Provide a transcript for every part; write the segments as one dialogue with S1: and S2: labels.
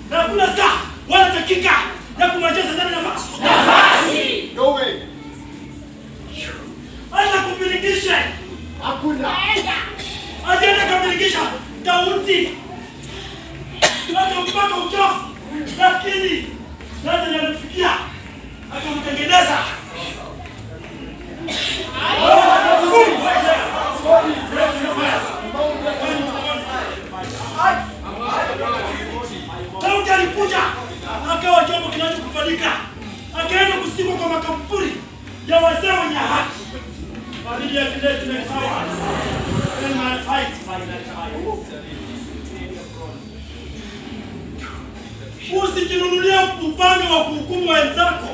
S1: na hakuna saa wala dakika ya kumwachia Shetani nafasi.
S2: No way.
S1: Acha kumbilikishe.
S2: Hakuna.
S1: Ajaenda kumbilikisha Daudi. Acha mpaka uchafu. Lakini sasa yanamfikia akamtengeneza. Daudi alikuja akawa chombo kinachokubalika, akaenda kusimwa kwa makaburi ya wazee wenye haki. Familia vile tumesawa. Then my fight by that time. Usijinunulie upande wa kuhukumu wenzako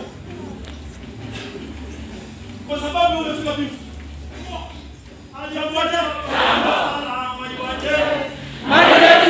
S1: kwa sababu umefika vipi? Ajabuaje? Salama iwaje?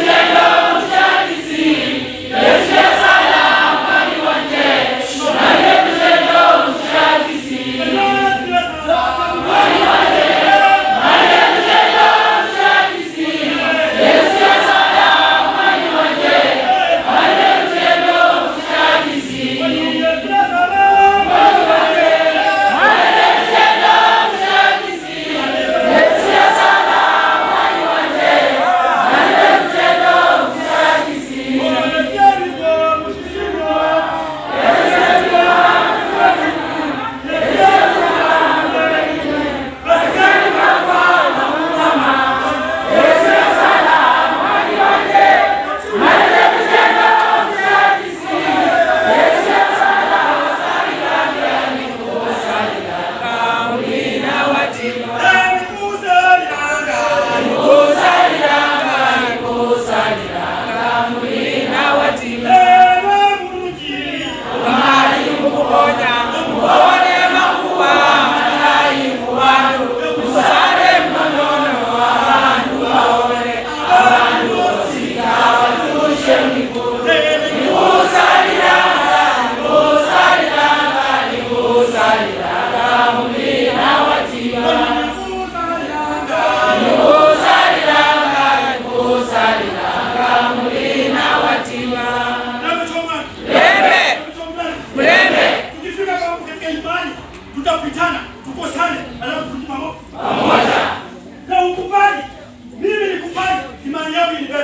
S1: Tukifika hapo katika imani tutapitana, tukosane, alafu turudi pamoja. Na ukubali, mimi nikubali, imani yangu inibebe.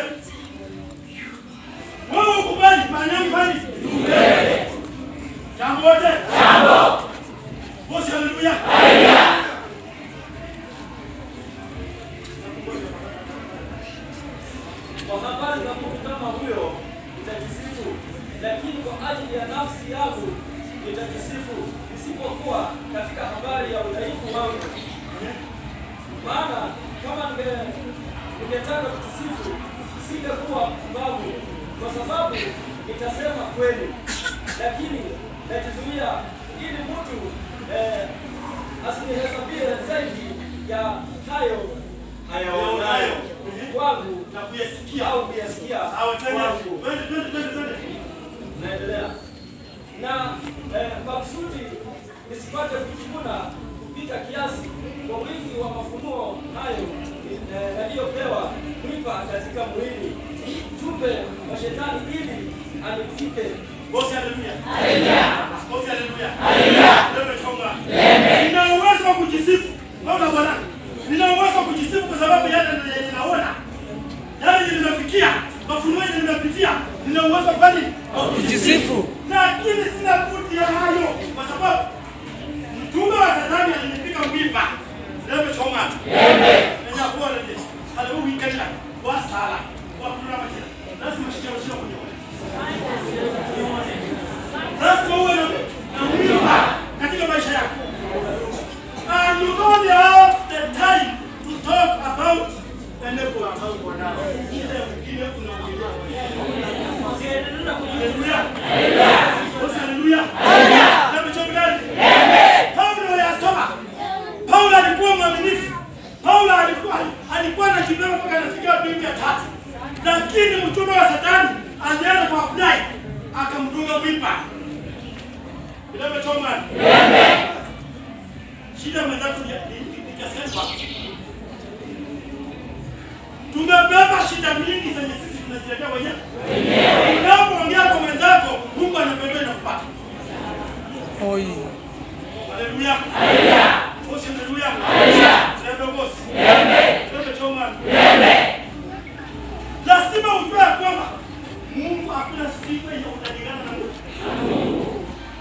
S1: Wewe ukubali, imani yangu ifanye jambo wote. Jambo. Bosi, haleluya.
S3: Kwa habari za mtu kama huyo nitajisifu, lakini kwa ajili ya nafsi yangu nitajisifu, isipokuwa katika habari ya udhaifu wangu. Maana kama ninge- ningetaka kujisifu, singekuwa mpumbavu, kwa sababu nitasema kweli, lakini najizuia ili mtu eh, asinihesabie zaidi ya hayo ayaonayo kwangu
S1: Na kuyasikia.
S3: au kuyasikia
S1: Sawa, twende.
S3: kwangu.
S1: Twende, twende, twende, twende.
S3: Naendelea na eh, makusudi nisipate kujivuna kupita kiasi kwa wingi wa mafunuo hayo eh, yaliyopewa mwipa katika mwili, jumbe wa shetani ili anifike
S1: Bosi, haleluya. Bosi, haleluya. Leo umechonga. Nina uwezo wa kujisifu. Naona bwana. Nina uwezo wa kujisifu kwa sababu yale yenye ninaona. Yale yenye nimefikia, mafunuo yenye nimepitia, nina uwezo wa kufanya nini?
S4: Jisifu.
S1: Lakini sina budi ya hayo kwa sababu mtume wa Shetani alinipiga mwiba. Leo umechonga. Amen. Nenya kuwa rede. Haleluya kanila. Wa sala. Wa kuna majira. Lazima shikao shikao kunyoa. Lazima uwe na na mwiba katika maisha yako. And you don't have the time to talk about enable. Ile mwingine unaongelea. Haleluya. Bosi, haleluya. Hebu chongeni. Paulo yasoma. Paulo alikuwa mwaminifu. Paulo alikuwa alikuwa anajibeba mpaka anafikia mbingu ya tatu. Lakini mtume wa Shetani alienda kwa Abdai akamdunga mwiba. Bila choma. Shida mwenzako ni ni- ni kiasi gani kwako? Tumebeba shida mingi zenye sisi tunajiletea wenyewe. Unapoongea hakuna sifa yenye utalingana na Mungu.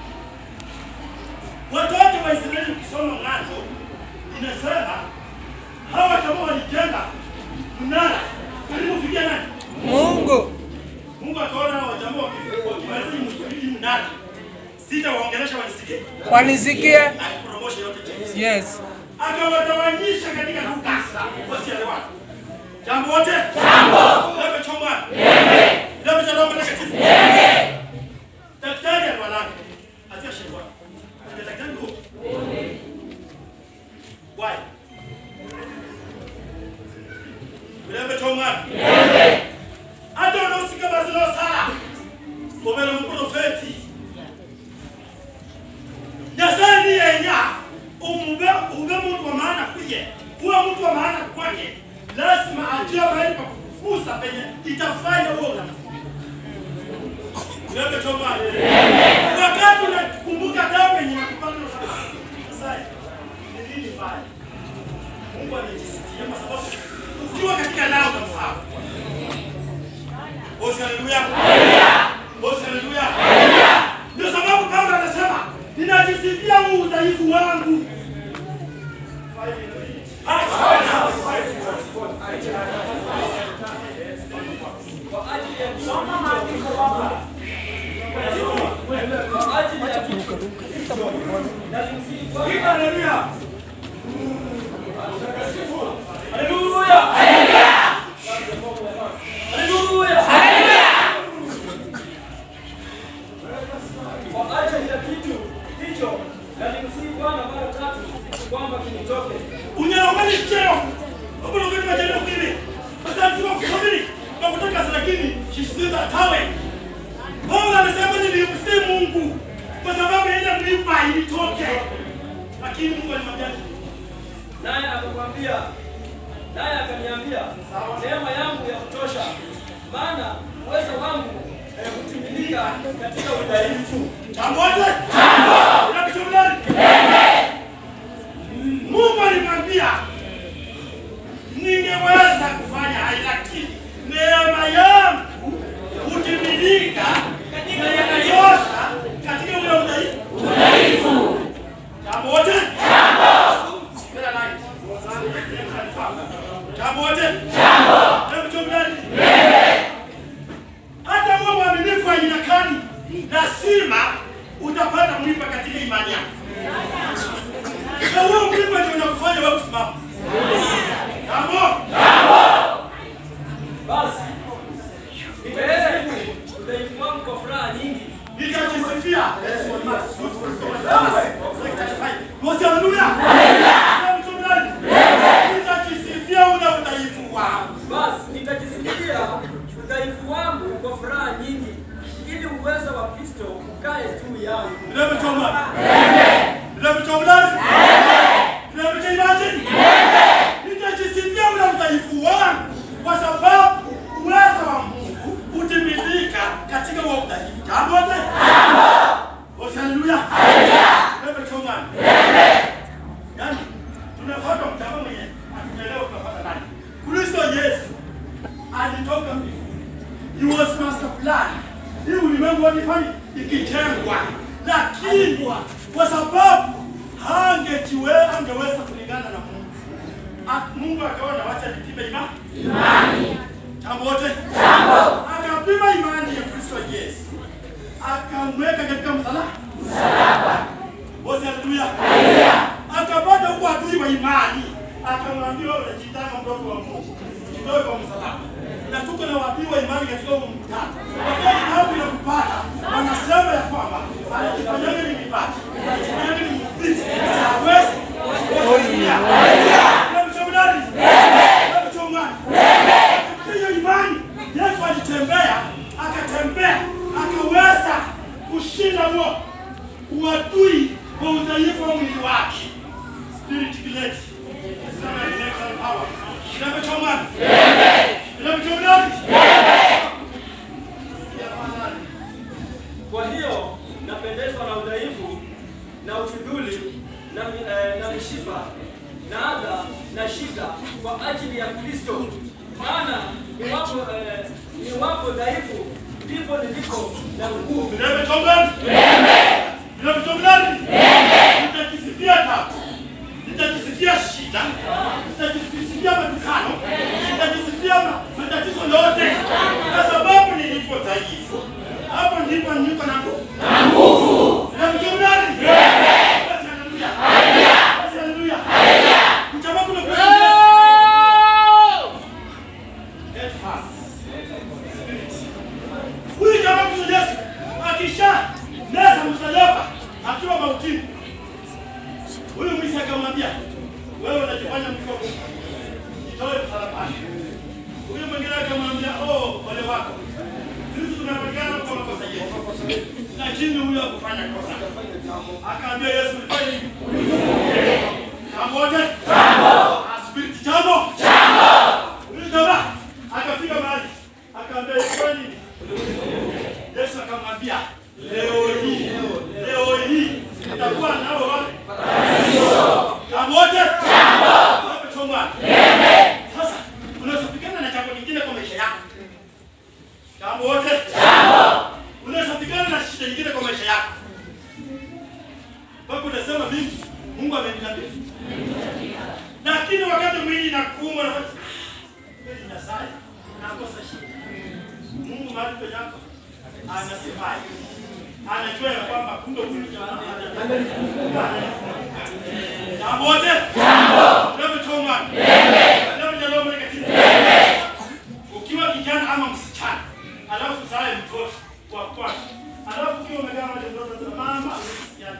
S1: Watoto wa Israeli ukisoma Mwanzo inasema hawa kama walijenga mnara karibu kufikia nani?
S4: Mungu.
S1: Mungu akaona hawa jamaa waki- wakimaliza hii mnara sitawaongelesha wanisikie,
S4: Wanisikie?
S1: akipromosha yote chini.
S4: Yes.
S1: akawatawanyisha katika kukasa wasielewana. Jambo wote? Jambo. Lebe choma. Amen. Lebe cha Roho Mtakatifu. Amen. Daktari alwalaka. Atia shekwa. Atia daktari huko. Why? Lebe choma. Amen. Hata unaosika bazilo sala. Omera mprofeti. Nyasaye ni yenya umbe ube mtu wa maana kuye uwe mtu wa maana kwake, lazima ajue mahali pa kukufusa penye itafanya huo unafanya. Wewe choma. Wakati unakumbuka damu yenye nakupata unasema Nyasaye ni nini mbaya? Mungu amejisikia kwa sababu ukiwa katika lao utamfahamu. Bosi haleluya. Bosi haleluya. Ndio sababu Paulo anasema ninajisifia huu udhaifu wangu.
S3: Kwa ajili ya kwa ajili ya kitu nalimsihi Bwana.
S1: Haleluya.
S3: Haleluya. Haleluya. Kwa ajili ya kitu hicho nalimsihi Bwana mara tatu kwamba kinitoke.
S1: Unyaromani cheo. Hapo ndio kwa jana kile. Sasa sio kusubiri. Kwa kutoka lakini shisiza tawe. Paulo anasema nilimsihi Mungu kwa sababu yeye mlipa ilitoke. Lakini Mungu alimwambia
S3: Naye akakwambia, naye akaniambia, neema yangu ya kutosha, maana uwezo wangu eh, hutimilika katika udhaifu.
S1: Pamoja? Jambo. Unakitumia? Mungu alimwambia ningeweza kufanya haya lakini neema yangu hutimilika katika yanayosha katika ule udhaifu. Udhaifu. Jambo wote? Jambo. Spera light. Jambo wote? Jambo. Hebu chomdani. Hata uwe mwaminifu aina gani, lazima utapata mwiba katika imani yako. Na huo mwiba ndio unakufanya wewe kusimama. Jambo.
S3: Basi nitasifu udhaifu wangu kwa furaha nyingi,
S1: Nitajisifia. Mosi haleluya. Hebu chomdani. Nitajisifia ule udhaifu wangu.
S3: basi nitajisikia udhaifu wangu kwa furaha nyingi, ili uwezo wa Kristo ukae juu yangu.
S1: Never told me. Never told me. Never told imagine. Nitajisifia ule udhaifu wangu kwa sababu uwezo wa Mungu utimilika katika huo udhaifu. Jambo wote? Jambo. Haleluya. Never told me. Yaani tunafuata mtazamo mwenye hatujaelewa tunafuata nani. Kristo Yesu alitoka mbinguni. He was master plan. Hii ulimwengu walifanya ikijengwa, lakini kwa sababu hangejiwe hangeweza kulingana na Mungu, A- Mungu akaona wacha nipime ima- imani. Jambo wote akapima imani ya Kristo Yesu, akamweka katika msalaba msalaba. Bosi, haleluya. Akapata huko adui wa imani, akamwambia wewe unajitanga mdogo wa Mungu, jitoe kwa msalaba. Na tuko na wadui wa imani katika huo mkutano. Wakati hapo inakupata, wanasema ya kwamba anajifanyaga ni mibati, anajifanyaga ni mhubiri, hawezi. Haleluya. Hebu chomani. Hebu chomani. Hiyo imani Yesu alitembea, akatembea, akaweza kushinda huo uadui kwa udhaifu wa mwili wake. Spirit kileti. Sana election power. Inavyochoma. Inavyochoma.
S3: Kwa hiyo napendezwa na udhaifu na ufidhuli na, mi- eh, na mishipa na adha na shida kwa ajili ya Kristo. Maana niwapo eh, niwapo dhaifu ndipo niliko na nguvu.
S1: Vilevile chomani. Vilevile chomani. Nitakisifia tabu. Nitakisifia shida. Nitakisifia matukano. Nitakisifia ma- matatizo yote. Kwa sababu nilipo dhaifu. Hapo ndipo niko na nguvu. Na nguvu. Vilevile chomani. Basi haleluya. Basi haleluya. Mchama kuna kwa Head first. Huyu jamaa Kristo Yesu akisha meza msalaba akiwa mautini, huyu mwizi akamwambia, wewe unajifanya mkopo, jitoe msalabani. Huyu mwingine akamwambia, oh, ole wako, sisi tunapatikana kwa makosa yetu, lakini huyu hakufanya kosa. Akaambia Yesu, ulifanya hivi jambo wote, asibiri jambo huyu jamaa akafika mahali akaambia, ilikuwa nini? Yesu akamwambia leo hii, leo hii nitakuwa nao wapi? Jambo wote wape chomba. Sasa unaweza pigana na jambo lingine kwa maisha yako. Jambo wote unaweza pigana na shida nyingine kwa maisha yako. Mpaka unasema mimi Mungu ameniambia. Lakini wakati mwili inakuuma na kweli Nyasaye nakosa shida. Mungu mahali penye yako anasemaje? Anajua ya kwamba kumbe kuna jamaa jambo wote jambo jambo choma jambo jambo mtakatifu ukiwa kijana ama msichana alafu zae mtoto wa kwanza alafu ukiwa umekaa mahali mtoto za mama yani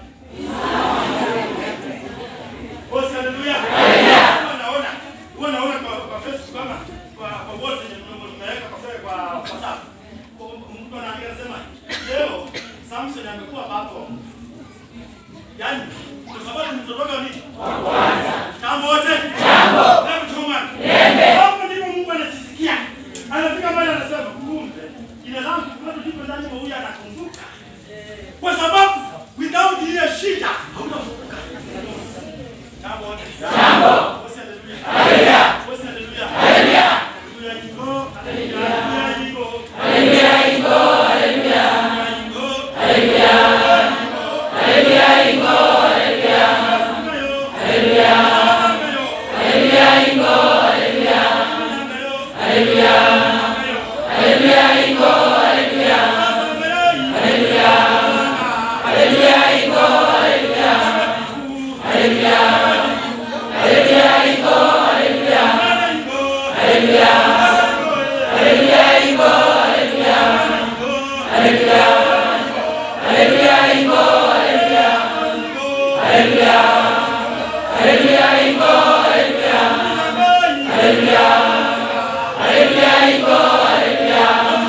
S1: Bosi haleluya. Huwa naona huwa naona kwa kwa Facebook kama kwa kwa bosi nimeweka kwa kwa WhatsApp. Mtu anaandika anasema leo Samson amekuwa babo. Yaani kwa sababu mtotoka nini? Jambo wote. Jambo. Hebu choma. Hapo ndipo Mungu anajisikia. Anafika mahali anasema kumbe jina langu bado lipo ndani mwa huyu anakumbuka. Kwa sababu without ile shida hautakumbuka. Jambo wote. Jambo. Bosi haleluya. Haleluya. Bosi haleluya. Haleluya. Haleluya iko. Haleluya iko. Haleluya iko. Haleluya. Haleluya iko. Haleluya iko. Haleluya. Haleluya. Haleluya iko. Haleluya. Haleluya. Haleluya iko. Haleluya. Haleluya. Haleluya iko. Haleluya. Haleluya. Haleluya iko. Haleluya. Haleluya. Haleluya iko. Haleluya. Haleluya. Haleluya iko. Haleluya. Haleluya. Haleluya iko. Haleluya. Haleluya. Haleluya iko. Haleluya.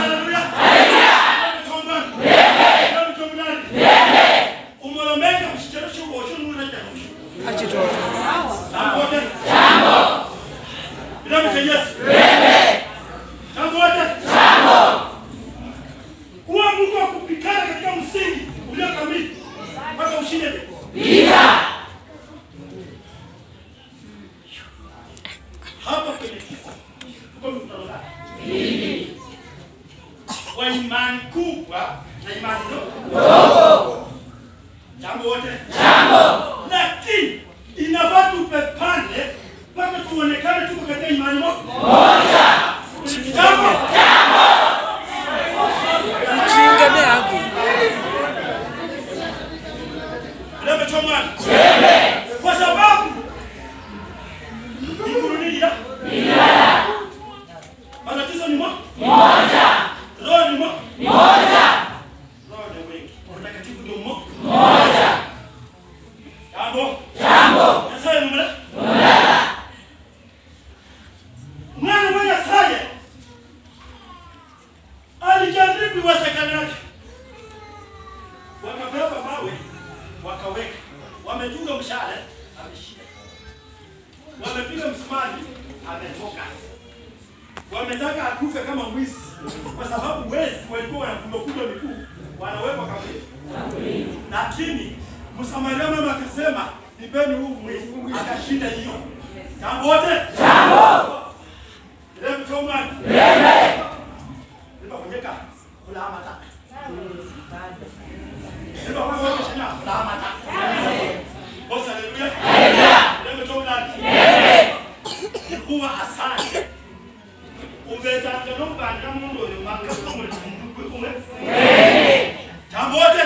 S1: Umolomeka msicheleweshe uoshoni unaja kushika.
S4: achitoto
S1: Jambo wote. Jambo. Kitabu cha Yesu. Jambo wote. Jambo. Kuwa mtu wa kupikana katika msingi ulio kamili mpaka ushinde vita. Hapa kwenye kifo tuko mkutano gani? Wa imani kubwa na imani ndogo. Jambo wote. lakini inafaa tupepane mpaka tuonekane tuko katika imani moja. Jambo
S4: mchinga ne haki
S1: limechomana kwa sababu ikurunija matatizo ni moja, roho ni moja, roho ni wengi, utakatifu ndio mmoja. Jambo Nyasaye ni mmoja. Mwana mwenye Nyasaye alijaribu iwezekanavyo, wakabeba mawe wakaweka, wametunga mshale ameshika, wamepiga msumari ametoka, wametaka akufe kama mwizi, kwa sababu wezi walikuwa wanakundakunda miguu wanawekwa kaburi, lakini Msamaria mama akasema nipeni huu mwizi, akashinda hiyo. Jambo wote jambo ile mchomani Nimekunyeka Ulamata. Ndio kwa sababu shina ulamata. Bosi haleluya. Ndio toka ndani. Kuwa asante. Ubetanga nombanga mundu oyo makakumwe kumwe. Jambo wote.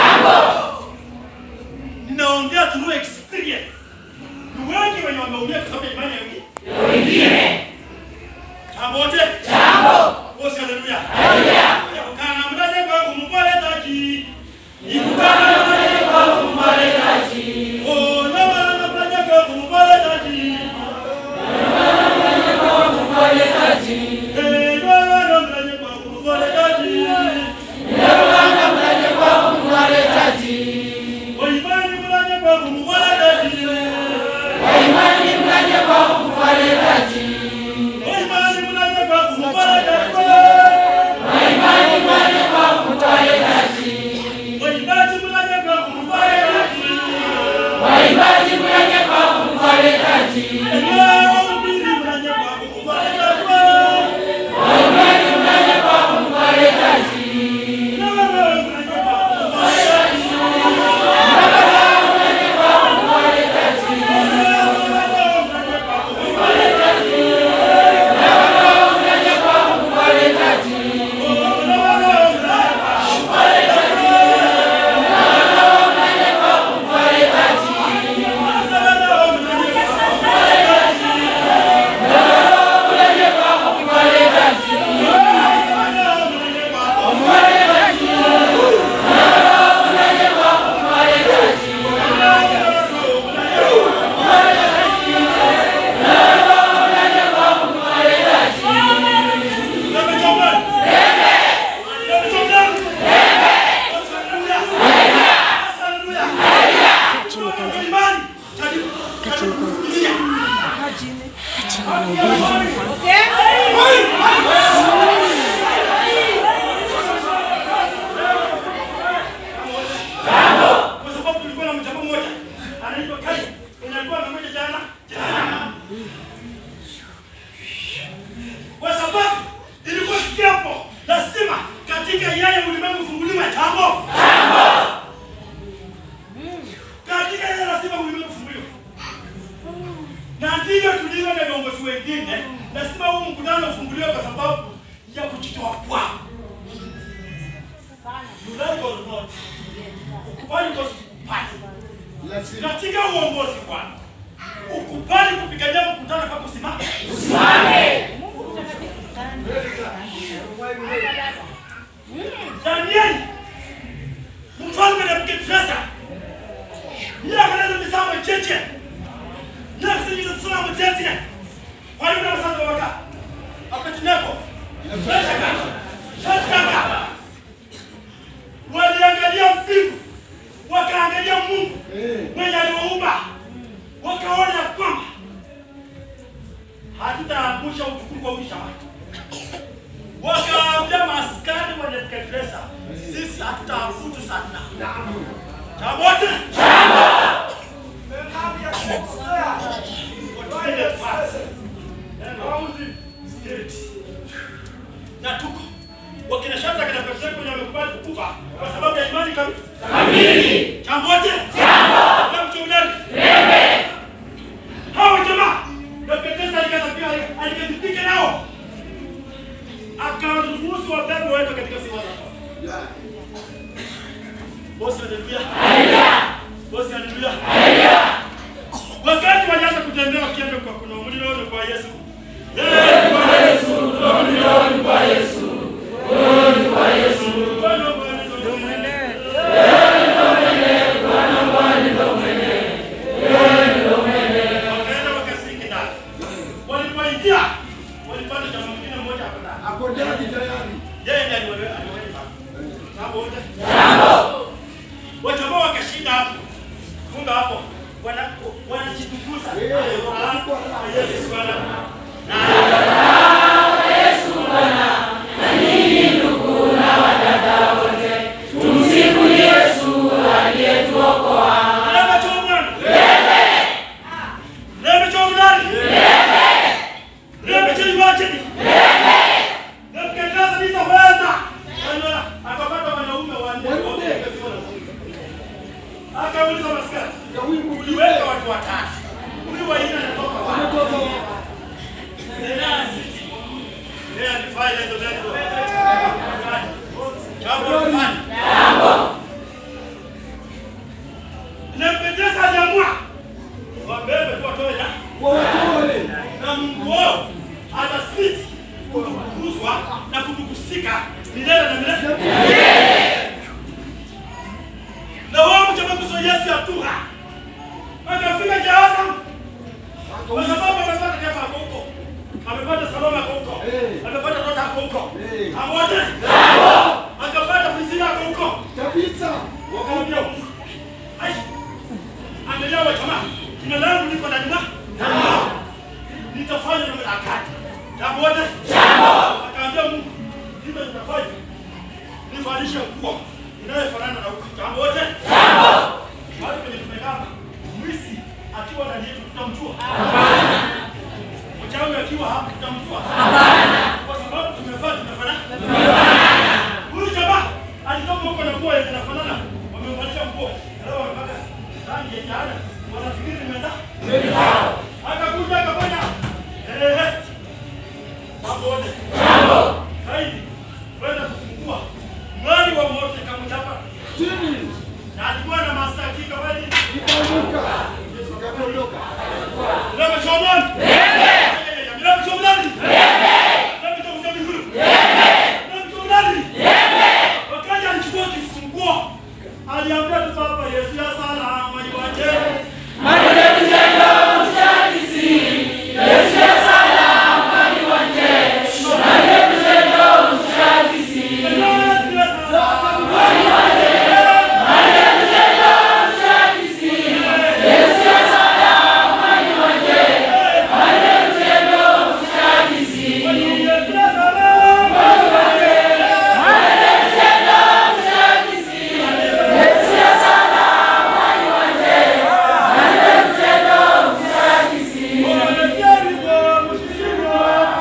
S1: Ninaongea through experience. Ni wengi wenye wameumia kwa sababu ya imani ya wengine. Jambo wote. Bosi haleluya. Kana mlaje kwa kumpole taji. Ikukana mlaje kwa kumpole taji. Oh, na wana mlaje kwa kumpole taji. Eh, na wana mlaje kwa kumpole taji. Kwa imani mlaje kwa kumpole taji. Kwa imani mlaje kwa kumpole taji. Kwa imani mlaje kwa kumpole taji. Kwa sababu tulikuwa na mjambo mmoja anaitwa Kai, mwenye alikuwa amekuja jana jana. Kwa sababu ilikuwa kiapo lazima katika yeye ulimwengu ufunguliwe jambo. Katika yeye lazima ulimwengu ufunguliwe. Na ndivyo tulivyo na viongozi wengine, lazima huu mkutano ufunguliwe kwa sababu ya kujitoa kwao. You like or not, ukubali kwa ukubali
S2: Lazima.
S1: katika uongozi Bwana, ukubali kupigania mkutano kwa kusimama. Danieli mfalme Nebukadneza yeye akanena misambo cheche yeye akasingiza salamu cheche walimu na wasanga waka Abednego Shashaka Shashaka waliangalia mbingu wakaangalia Mungu mwenye aliwaumba wakaona ya kwamba hatutaangusha utukufu wa uisha wake. Wakaambia maaskari wa Nebukadneza, sisi hatutaabudu sana. Jambo wote Watupende fasi. Spirit. na tuko wakina Shadraka na Abednego wenye wamekubali kukufa kwa sababu ya imani kamili. Jambo wote Jambo chunguliani. Hawa jamaa Nebukadneza alikadhibika alikadhibika nao akaruhusu wabebe waende katika sifa za Bosi haleluya. Bosi haleluya. Wakati walianza kutembea wakienda kwa kuna mlilo ni kwa Yesu. Eh, kwa Yesu. Mlilo ni kwa Yesu. Mlilo ni kwa Yesu. Bwana Bwana ndio mwene. Wakaenda wakasingi ndani. Walipoingia walipata jamaa mwingine mmoja hapo ndani.
S2: Ako ndani tayari.
S1: Yeye ndiye aliweka aliweka. Jambo wote. Jambo. Wajamaa wakashinda hapo. Funga hapo. Wana wanajitukuza. Ah, Yesu Bwana. Na Na wao mchamaguso Yesu atuha. Akafika jehanamu. Kwa sababu amepata neema yako huko. Amepata salama yako huko.
S2: Eh.
S1: Amepata ndoto yako huko.
S2: Eh.
S1: Pamoja. Akapata prisina yako huko.
S2: Kabisa.
S1: Wakamwambia Mungu. Ai. Angalia wa jamaa. Jina langu liko ndani mwako. Nitafanya na mlakati. Jambo wote. Jambo. Akaambia Mungu. Hivyo nitafanya. Nivalishe nguo inayofanana na huko. Jambo wote. Jambo. Mahali penye tumekaa. Mwizi akiwa ndani yetu tutamjua. Hapana. Mchawi akiwa hapa tutamjua. Hapana. Kwa sababu tumevaa tumefanana. Huyu jamaa alitoka huko na nguo yenye inafanana. Wamemvalisha nguo. Leo wamepaka rangi ya jana. Wanafikiri nimeenda. Akakuja akafanya. Eh. Mambo yote. Jambo. Zaidi. Kwenda kufungua. Mwali wa moto kamchapa.
S2: Chini.
S1: Na alikuwa na mastaki kama nini?
S2: Ikaanguka. Ikaondoka.
S1: Leo chomoni. Leo. Leo chomoni. Leo chomoni. Leo chomoni. Wakati alichukua kifunguo, aliambia tu Baba Yesu ya salama iwaje. Yesu ya salama. Yesu ya salama. Yesu ya salama.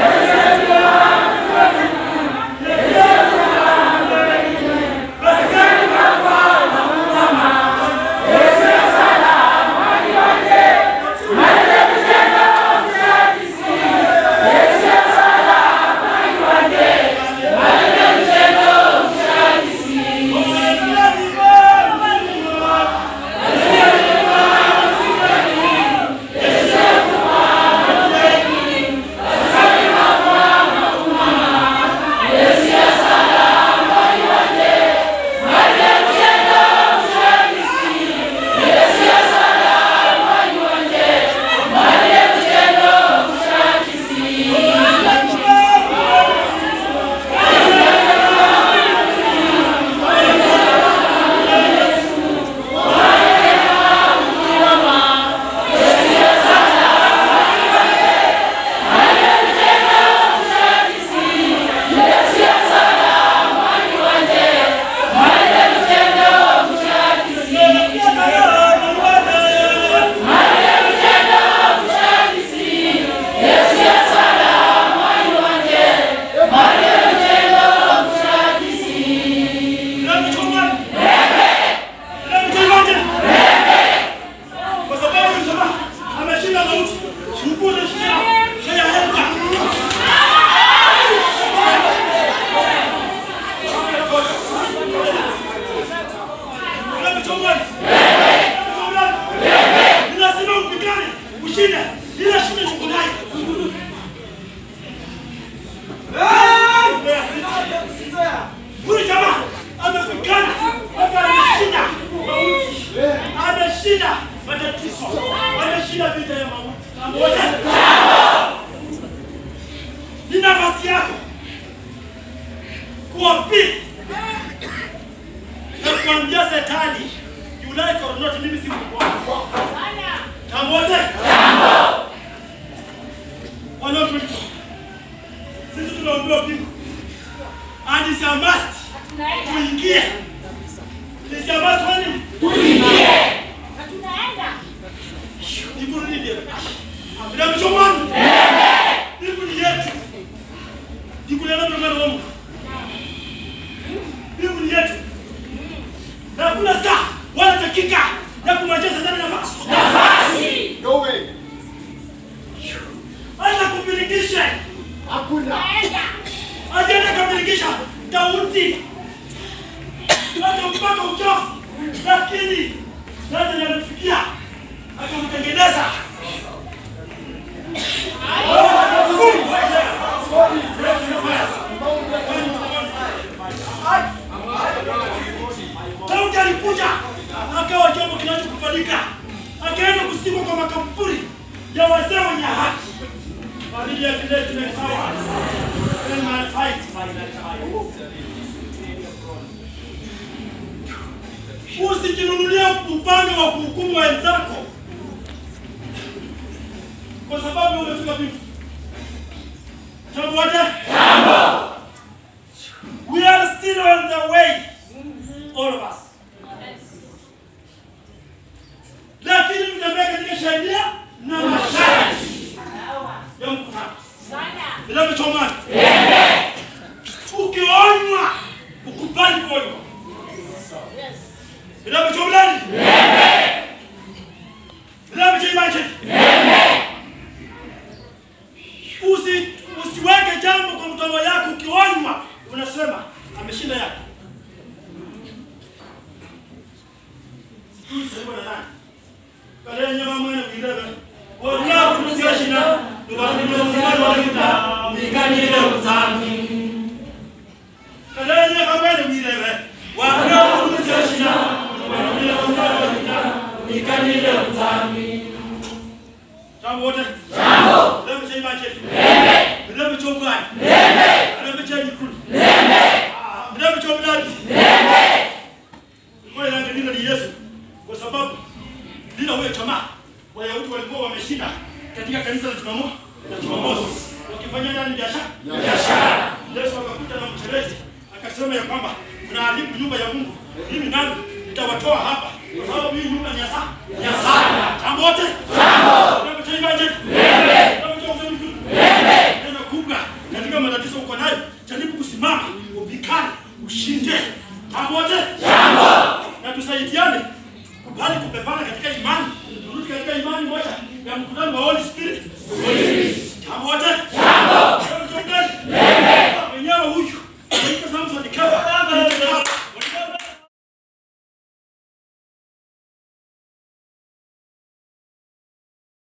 S1: Ushinde, ila shinde shukrani. Huyu jamaa amepigana mpaka ameshinda mauti, ameshinda matatizo, ameshinda vita ya mauti. Pamoja ni nafasi yako kuwapili na kuambia Shetani, you like or not, mimi si Mungu wako. Pamoja wanaotuita sisi tunaambiwa bingu and it's a must tuingie. It's a must kwani Ikurudi dia. Bila mchomani. Iku ni yetu. Iku ni ndio mwana wangu. Iku ni yetu. Na kuna saa wala dakika ya kumwachia Shetani nafasi.
S2: No way.
S1: Acha kumilikisha.
S2: Hakuna.
S1: Ajaenda kumilikisha Daudi. Hata mpaka uchafu. Lakini sasa yamfikia akamtengeneza. Hai. Daudi alikuja akawa chombo kinachokubalika, akaenda kusimwa kwa makaburi ya wazee wenye haki. Familia ya vile tumesawa. Then my fight, my fight. Usijinunulie upanga wa kuhukumu wenzako kwa sababu umefika vipi? Jambo moja. We are still on the way. All of us. Lakini mtembea katika sheria na masharti ya mkutano. Vinavyochomana. Ukionywa, ukubali kuonywa. Vinavyochomana. Vinavyochomana. Usi usiweke jambo kwa mdomo yako ukionywa unasema ameshinda yako. Sema na nani? Kale nyama mwana kuirebe. Wala kunusia shina. Nubani nubani wala kita. Mikani ile uzami. Kale nyama mwana kuirebe. Wala kunusia shina. Nubani nubani wala kita. Mikani ile uzami. Jambo wote. Jambo. Leo msema chetu. Leo mchongani. Leo mchani kuli. Leo mchongani. Kwa hiyo ndio ni Yesu kwa sababu bila huyo jamaa Wayahudi walikuwa wameshinda katika kanisa la Jumamosi na Jumamosi wakifanya nani biashara biashara. Yesu akakuta na mchelezi akasema ya kwamba mnaharibu nyumba ya Mungu, mimi nami nitawatoa hapa kwa sababu hii nyumba ni ya sala ya sala. Jambo wote jambo ndio mtaimaje ndio mtaimaje ndio kubwa katika matatizo uko nayo, jaribu kusimama, upikane, ushinde. Jambo wote